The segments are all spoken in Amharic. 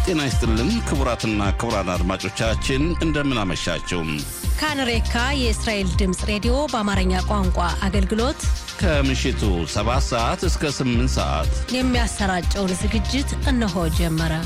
ጤና ይስጥልን ክቡራትና ክቡራን አድማጮቻችን እንደምን አመሻችሁ። ካንሬካ የእስራኤል ድምፅ ሬዲዮ በአማርኛ ቋንቋ አገልግሎት ከምሽቱ 7 ሰዓት እስከ 8 ሰዓት የሚያሰራጨውን ዝግጅት እነሆ ጀመረ።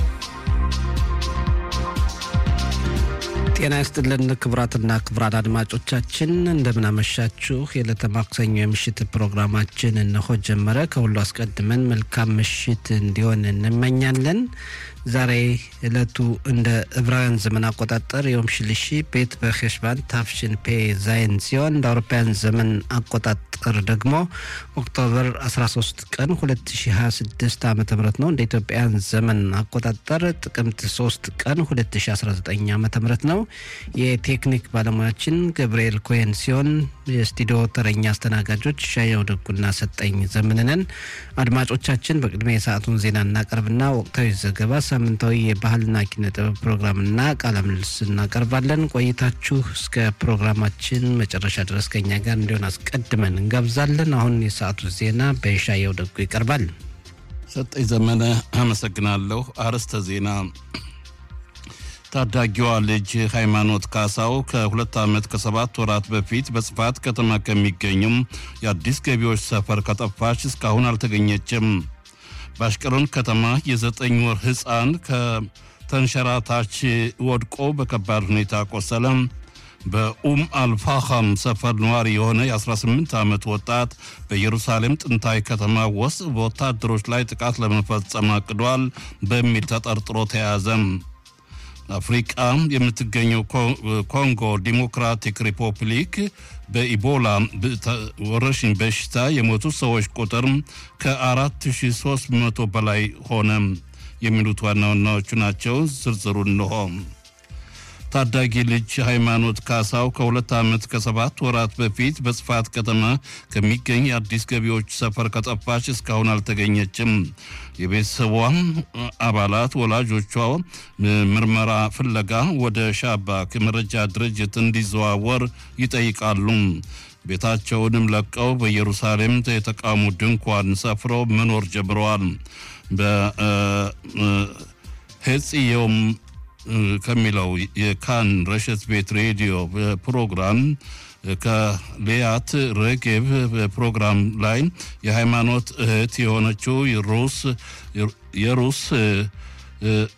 ጤና ይስጥልን ክቡራትና ክቡራን አድማጮቻችን እንደምናመሻችሁ። የዕለተ ማክሰኞ የምሽት ፕሮግራማችን እነሆ ጀመረ። ከሁሉ አስቀድመን መልካም ምሽት እንዲሆን እንመኛለን። ዛሬ ዕለቱ እንደ ዕብራውያን ዘመን አቆጣጠር የዮም ሽልሺ ቤት በሄሽባን ታፍሽን ፔ ዛይን ሲሆን እንደ አውሮፓውያን ዘመን አቆጣጠር ደግሞ ኦክቶበር 13 ቀን 2026 ዓ ም ነው። እንደ ኢትዮጵያን ዘመን አቆጣጠር ጥቅምት 3 ቀን 2019 ዓ ም ነው። የቴክኒክ ባለሙያችን ገብርኤል ኮሄን ሲሆን የስቱዲዮ ተረኛ አስተናጋጆች ሻየው ደጉና ሰጠኝ ዘምንነን። አድማጮቻችን በቅድሚያ የሰዓቱን ዜና እናቀርብና ወቅታዊ ዘገባ ሳምንታዊ የባህልና ኪነ ጥበብ ፕሮግራምና ቃለ ምልልስ እናቀርባለን። ቆይታችሁ እስከ ፕሮግራማችን መጨረሻ ድረስ ከኛ ጋር እንዲሆን አስቀድመን እንጋብዛለን። አሁን የሰዓቱ ዜና በሻየው ደጉ ይቀርባል። ሰጠኝ ዘመነ አመሰግናለሁ። አርዕስተ ዜና ታዳጊዋ ልጅ ሃይማኖት ካሳው ከሁለት ዓመት ከሰባት ወራት በፊት በጽፋት ከተማ ከሚገኙም የአዲስ ገቢዎች ሰፈር ከጠፋች እስካሁን አልተገኘችም። በአሽቀሎን ከተማ የዘጠኝ ወር ሕፃን ከተንሸራታች ወድቆ በከባድ ሁኔታ ቆሰለ። በኡም አልፋኻም ሰፈር ነዋሪ የሆነ የ18 ዓመት ወጣት በኢየሩሳሌም ጥንታዊ ከተማ ውስጥ በወታደሮች ላይ ጥቃት ለመፈጸም አቅዷል በሚል ተጠርጥሮ ተያዘ። አፍሪቃ የምትገኘው ኮንጎ ዲሞክራቲክ ሪፐብሊክ በኢቦላ ወረርሽኝ በሽታ የሞቱ ሰዎች ቁጥር ከ4300 በላይ ሆነ። የሚሉት ዋና ዋናዎቹ ናቸው። ዝርዝሩ እንሆ። ታዳጊ ልጅ ሃይማኖት ካሳው ከሁለት ዓመት ከሰባት ወራት በፊት በጽፋት ከተማ ከሚገኝ የአዲስ ገቢዎች ሰፈር ከጠፋች እስካሁን አልተገኘችም። የቤተሰቧ አባላት ወላጆቿ ምርመራ ፍለጋ ወደ ሻባክ መረጃ ድርጅት እንዲዘዋወር ይጠይቃሉ። ቤታቸውንም ለቀው በኢየሩሳሌም የተቃውሞ ድንኳን ሰፍረው መኖር ጀምረዋል። በሄጽዮም ከሚለው የካን ረሸት ቤት ሬዲዮ ፕሮግራም ከሊያት ረጌብ ፕሮግራም ላይ የሃይማኖት እህት የሆነችው ሩስ የሩስ